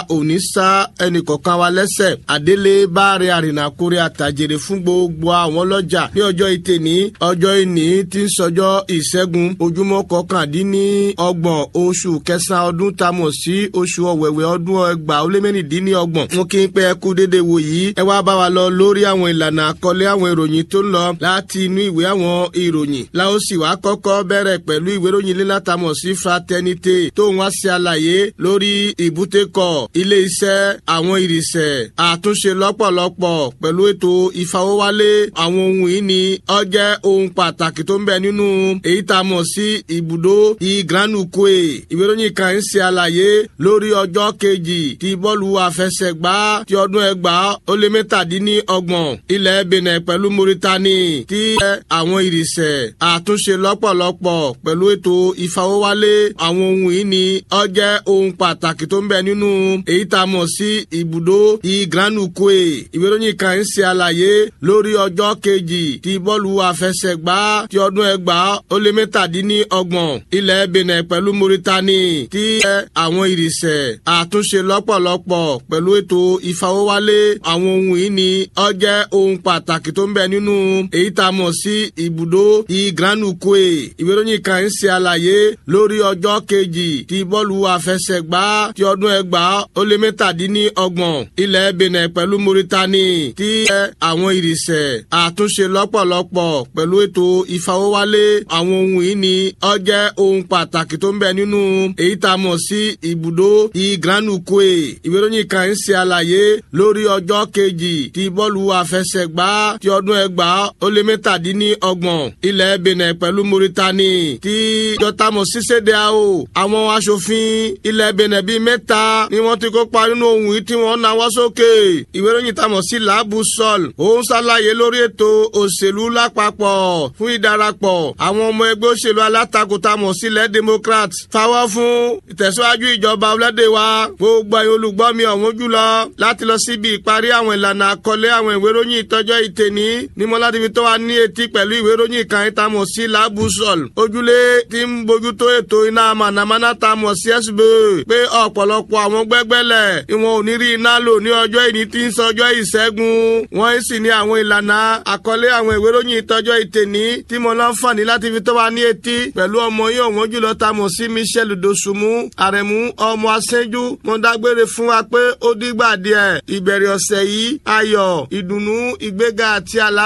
òní sá ẹnìkọ̀ọ̀kan wa lẹ́sẹ̀ àdélé báre àrìnàkórè àtàjèrè fún gbogbo àwọn ọlọ́jà ní ọjọ́ ìtẹ̀ní ọjọ́ ìní tí ń sọjọ́ ìṣẹ́gun ojúmọ́ kọkàndínní ọgbọ̀n oṣù kẹsàn-án ọdún tá a mọ̀ sí oṣù ọ̀wẹ̀wẹ̀ ọdún ẹgbàá ó lé mẹ́rìndínlọ́gbọ̀n mo kí n pé ẹ kú dédé wò yìí ẹ wá bá wa lọ lórí àwọn ìlànà àkọlé àwọn ìròyìn tó ń lọ láti inú ìwé àwọn ìròyìn la ó sì wá kọ́kọ́ bẹ̀rẹ̀ pẹ̀lú ìwé ìròyìn lílá tá a mọ̀ sí fraternité tó ń wá sí àlàyé lórí ìbútẹ́kọ̀ ilé iṣẹ́ àwọn ìrìnsẹ̀ àtúnṣe lọ́pọ̀lọpọ̀ pẹ̀lú ètò ìfawọ́wálé àwọn ohun ìní ó jẹ́ ohun pàtàkì tó ń bẹ nínú èyí tá a mọ̀ sí ibùdó ìgranukwe ìwé ìròyìn kan ń ṣe àlàyé lórí ọjọ́ kejì ti bọ́ọ̀lù àfẹsẹ̀gbá ti ọdún ẹgbàá ó lé mẹ́tàdínní ọgbọ̀n ilẹ̀ benin pẹ̀lú mauritani tí àwọn ìrìnsẹ̀ àtúnṣe lọ́pọ̀lọpọ̀ pẹ̀lú ètò ìfawọ́wálé àwọn ohun ìní ó jẹ́ ohun pàtàkì tó ń bẹ nínú èyí tá a mọ̀ sí ibùdó ìgranukwe ìwé ìròyìn kan ń ṣe àlàyé lórí ọjọ́ kejì ti bọ́ọ̀lù àfẹsẹ̀gbá ti ọdún ẹgbàá ó lé mẹ́tàdínní ọgbọ̀n ilẹ̀ benin pẹ̀lú mauritani tí àwọn ìrìnsẹ̀ àtúnṣe lọ́pọ̀lọpọ̀ pẹ̀lú ètò ìfawọ́wálé àwọn ohun ìní ó jẹ́ ohun pàtàkì tó ń bẹ nínú èyí tá a mọ̀ sí ibùdó ìgranukwe ìwé ìròyìn kan ń ṣe àlàyé lórí ọjọ́ kejì ti bọ́ọ̀lù àfẹsẹ̀gbá ti ọdún ẹgbàá ó lé mẹ́tàdínní ọgbọ̀n ilẹ̀ benin pẹ̀lú mauritani tí àwọn ìrìnsẹ̀ àtúnṣe lọ́pọ̀lọpọ̀ pẹ̀lú ètò ìfawọ́wálé àwọn ohun ìní ó jẹ́ ohun pàtàkì tó ń bẹ nínú èyí tá a mọ̀ sí ibùdó ìgranukwe ìwé ìròyìn kan ń ṣe àlàyé lórí ọjọ́ kejì ti bọ́ọ̀lù àfẹsẹ̀gbá ti ọdún ẹgbàá ó lé mẹ́tàdínní ọgbọ̀n ilẹ̀ benin pẹ̀lú mauritani tí jọtamọ̀ ṣíṣẹ́dẹ̀ àwò àwọn aṣòfin ilẹ̀ benin bíi mẹ́ta ni wọ́n ti kópa nínú ohun yìí tí wọ́n náwó sókè ìwé ìròyìn tamọ̀ sí làbù sọ́ọ̀l ó ń ṣàlàyé lórí ètò òṣèlú lápapọ̀ fún ìdarapọ̀ àwọn ọmọ ẹgbẹ́ òṣèlú alátakò tamọ̀ sílẹ̀ democrat fáwọ́ fún ìtẹ̀síwájú ìjọba ọlọ́dẹ wa gbogbo ẹ̀yin olùgbọ́ mi ọ̀hún jùlọ láti lọ síbi ìparí àwọn ìlànà àkọlé àwọn ìwé ìròyìn ìtọ́jọ́ ìtẹ̀ní ní mọ́ládé fi tó wa ní etí pẹ̀lú ìwé ìròyìn kan ìtamọ̀ sí làbù sọ́ọ̀l ojúlé tí ń bójútó ètò iná mànàmáná tamọ̀ sí ẹ̀sùbẹ̀ pé ọ̀pọ̀lọpọ̀ àwọn gbẹ́gbẹ́lẹ̀ ìwọ̀n ò ní rí iná lò ní ọjọ́ ìní tí ń sọjọ́ ìṣẹ́gun wọ́n sì ní àwọn ìlànà àkọlé àwọn ìwé ìròyìn ìtọ́jọ́ ìtẹ̀ní tí mo láǹfààní láti fi tó wa ní etí pẹ̀lú ọmọ yìí ọ̀wọ́n jùlọ tamọ̀ sí michel dosunmu àrẹ̀mú ọmọ asẹ́jú mo dágbére fún wa pé ó dìgbà díẹ̀ ìbẹ̀rẹ̀ ọ̀sẹ̀ yìí ayọ̀ ìdùnnú ìgbéga àti àlá